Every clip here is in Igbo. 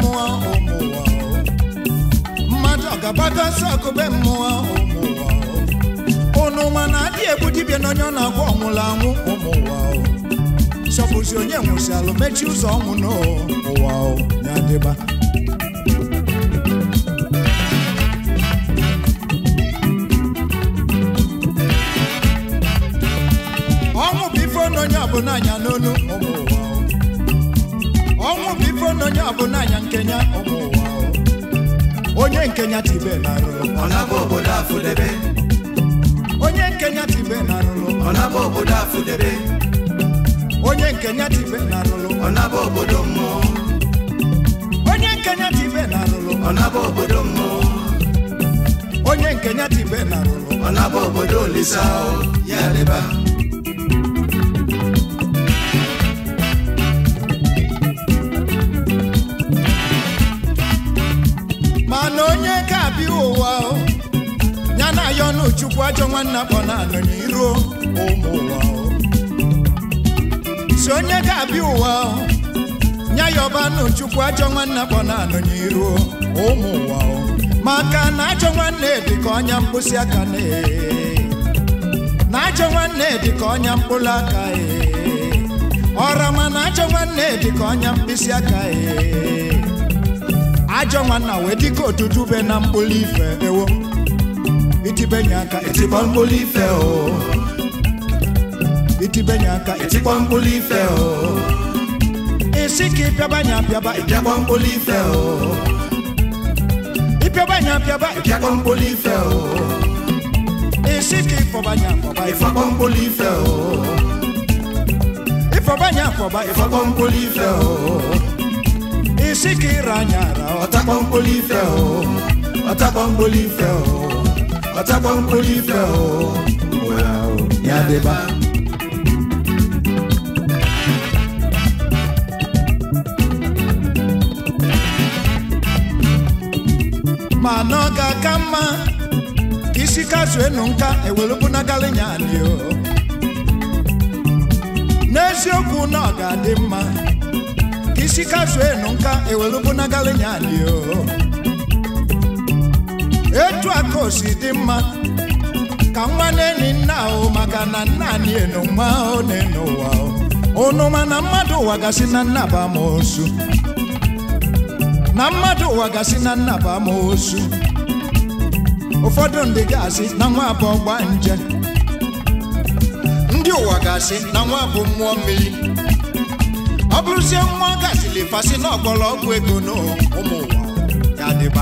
mmụọ ụmụ ụwa o. mmadụ ọ ga-agbata ọsọ akụbe mmụọ ụmụ ụwa o. unu ma na adị egbu dibịa na onye ọ na-agwọ ọnwụrụ anwụ ụmụ ụwa o. sọpụzi onye nwụsịalụ mechie ụzọ ọnwụ n'ụwa o ya dịba ọnwụ bụ ife onye ọbụla anya n'onu ụmụ ụwa o. ọnwụ bụ ife onye ọbụla anya nkenya ụmụ ụwa o. onye nkenya tibe na arụrụ ọ na-abụ obodo afụdebe onye nkenya tibe na arụrụ ọ na-abụ obodo afụdebe onye nkenya tibe na arụrụ ọ na-abụ obodo mmụọ onye nkenya tibe na arụrụ ọ na-abụ obodo mmụọ onye nkenya tibe na arụrụ ọ na-abụ obodo olisa o ya dịba mana onye ka abịa ụwa o, ya na ya ọnụ chukwu ajọ nwanna kpọ na anọ n'iru ụmụ ụwa o. si onye ka abịa ụwa o, ya ya ọba nụ chukwu ajọ nwanna kpọ na anọ n'iru ụmụ ụwa o. maka na ajọ nwanne dị ka ọnya mkpịsị aka na na ajọ nwanne dị ka ọnya mkpụrụ aka ee. ọra ma na ajọ nwanne dị ka ọnya mkpịsị aka ee. ajọ nwanna wee dịka otutu be na mkpụrụ ife ewo itibenye aka etikpọ mkpụrụ ife o itibenye aka etikpọ mkpụrụ ife o isi ka ịpịabanye apịaba ịpịakpọ mkpụrụ ife o ịpịabanye apịaba ịpịakpọ mkpụrụ ife o isi ka ịfọbanye afọba ịfọkpọ mkpụrụ ife o ịfọbanye afọba ịfọkpọ mkpụrụ ife o isi ka ịra anya ara ọtakpọ mkpụrụ ife o ọtakpọ mkpụrụ ife o ọtakpọ mkpụrụ ife o Wow, ya dịba ma na ọ ga-aka mma ka isi kazuo enu nka ewelubunagalinya anyị o n'eziokwu na ọ ga-adị mma ka isi kazuo enu nka ewelubunagalinya anyị o etu aka o si dị mma ka nwa na-eni nna o maka na nna anyị enu nwa o na-enu ụwa o unu ma na mmadụ ụwa gasị na nna bụ amoosu na mmadụ ụwa gasị na nna bụ amoosu ụfọdụ ndị ga-asị na nwa bụ ọgba nje ndị ụwa ga-asị na nwa bụ mmụọ mmiri ọ bụrụzie nwa gasịrị fasị na ọgbọrọ ọgwụ ego n'ụmụ ụwa ya dịba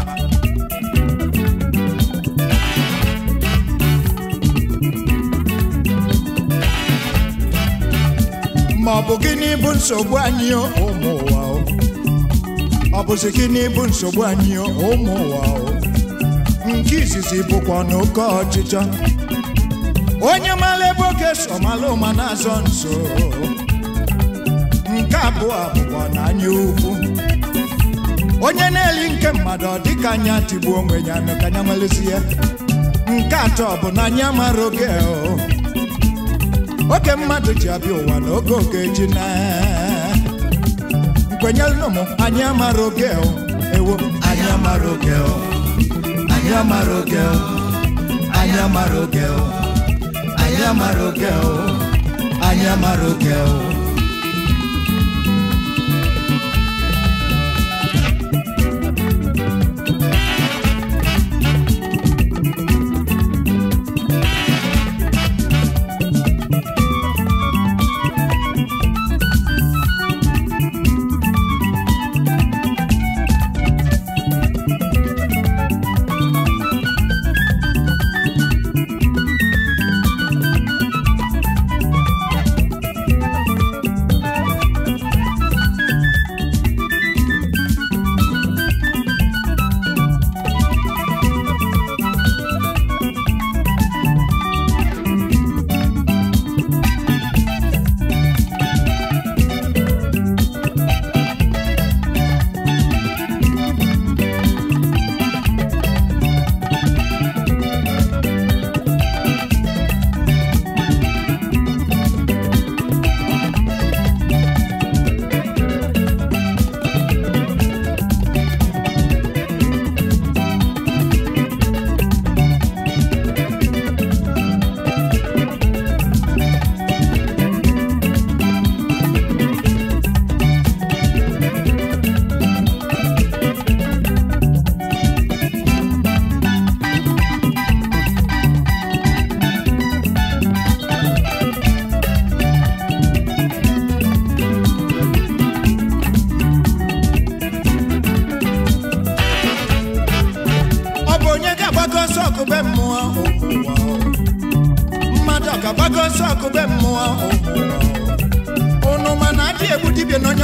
ma ọ bụ gịnị bụ nsogbu anyị o, ụmụ ụwa o? ọ bụzi gịnị bụ nsogbu anyị o, ụmụ ụwa o? nke izizi bụkwa n'oke ọchịchọ onye mara ebe oge so mara ụma na-azọ nso nke abụọ bụkwa na anya ukwu onye na-eli nke mmadụ ọ dịka anya tigbuo onwe ya nụ ka anya nwerezi ya nke atọ bụ na anya mara oge o oge mmadụ ji abịa ụwa na oge oge ji na nkwenyelụ m anyị amara oge o ewo anyị amara oge o anyị amara oge o anyị amara oge o anyị amara oge o anyị amara oge o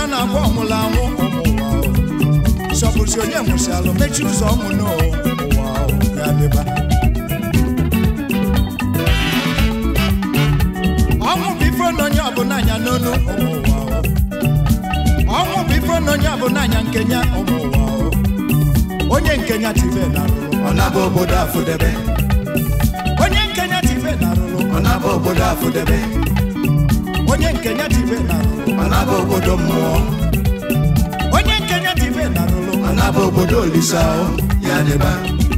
ọ na-agwa ọnwụla anwụ ụmụ ụwa o. sọpụrụsi onye nwụsịalụ mechie ụzọ ọnwụ n'ụwa o, ya dịba ọnwụ bụ ife na onye ọbụla anya n'onu ụmụ ụwa o. ọnwụ bụ ife na onye ọbụla anya nkenya ụmụ ụwa o. onye nkenya tibe na rụrụ ọ naba obodo afụdebe onye nkenya tibe na rụrụ ọ naba obodo afụdebe onye nkenya tibe na rụrụ ọ naba obodo mmụọ onye nkenya tibe na rụrụ ọ naba obodo olisa o ya dịba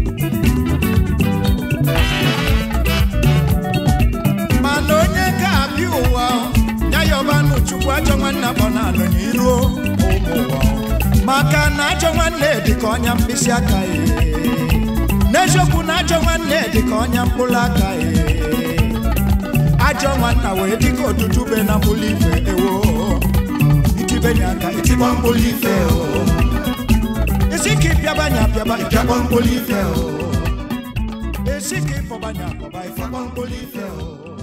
mana onye ga-abịa ụwa ya yọbanụ chukwu ajọ nwanne akpọ na-anọ n'iru ụmụ ụwa maka na ajọ nwanne dị ka ọnya mkpịsị aka ya n'eziokwu na ajọ nwanne dị ka ọnya mkpụrụ aka ya ajọ nwanna wee dị ka otutu be na mkpụrụ ife ewo itibenye aka ịtịkpọ mkpụrụ ife o isi ka ịpịabanye apịaba ịpịakpọ mkpụrụ ife o esi ka ịfọbanye akpọba ife ịfakpọ mkpụrụ ife o